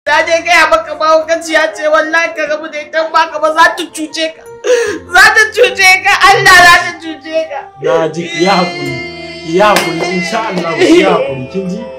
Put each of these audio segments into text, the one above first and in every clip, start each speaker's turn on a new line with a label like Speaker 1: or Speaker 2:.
Speaker 1: ta je gaya maka mahaukaciya ce wallahi ka rabu da ita ba ka ba za ta cuce ka za ta cuce ka Allah za ta cuce ka
Speaker 2: na ji ki ya hakuri ki ya hakuri insha Allah ki ya hakuri kin ji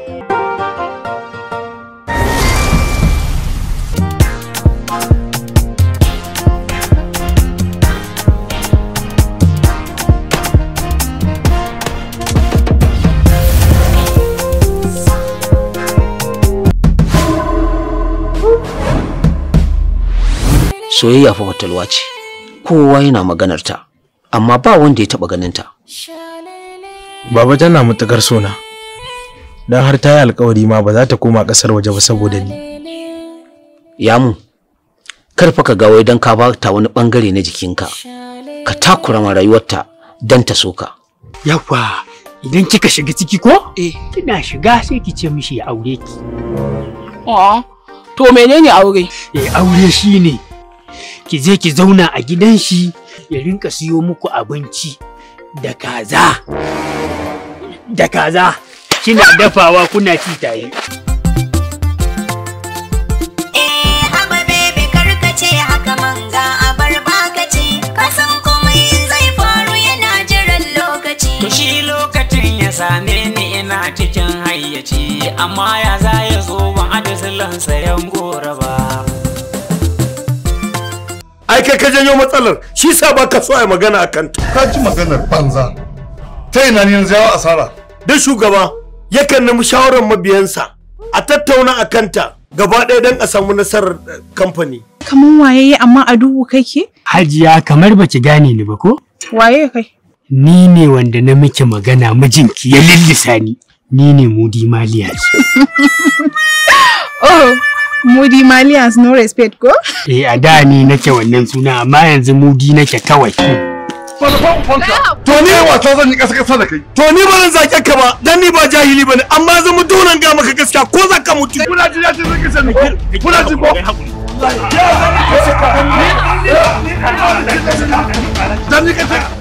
Speaker 3: soyayya fa fatalwa ce kowa yana maganar ta amma ba wanda ya taba ganin ta
Speaker 2: baba tana matukar sona dan har ta yi alkawari ma ba za ta koma kasar waje ba saboda ni
Speaker 3: yamu kar fa ka ga wai dan ka bata wani bangare na jikinka ka takura ma rayuwarta dan ta soka
Speaker 4: Yawwa, idan kika shiga ciki ko? Eh. Kina shiga sai ki ce mishi ya aure ki.
Speaker 5: A'a, to menene aure?
Speaker 4: Eh, aure shine ki je ki zauna a gidan shi ya rinka siyo muku abinci da kaza. Da kaza. Kina dafawa kuna ci tare.
Speaker 6: Eh, haba bebe karkace haka manga a bar bakaci kasan komai zai faru yana jiran lokaci.
Speaker 7: To shi lokacin ya same ni ina cikin hayyaci amma ya za ya zo ban adasilan sayan gora ba.
Speaker 8: ai kai ka janyo matsalar shi sa ba ka so a yi magana a kanta
Speaker 9: ka ji maganar banza ta ina ne yanzu yawa asara
Speaker 8: da shugaba yakan nemi shawarar mabiyansa a tattauna a kanta gaba ɗaya don a samu nasarar eh, kamfani
Speaker 5: Kaman waye amma a duhu kake?
Speaker 4: Hajiya kamar baki gane ni ba ko?
Speaker 5: Waye kai?
Speaker 4: Ni ne wanda na miki magana mijinki ya lillisa ni. Ni ne Mudi Maliya.
Speaker 5: Oh, Moody Malians no respect ko?
Speaker 4: Eh a da ni nake wannan suna amma yanzu Mudi nake kawai.
Speaker 8: to ni wasa zan yi ƙasa ƙasa da kai to ni ba zan zake ka ba dan ni ba jahili bane amma zan mutu nan ga maka gaskiya ko za ka mutu kuna ji ya ce zan kisa ni kuna ji ko dan ni ka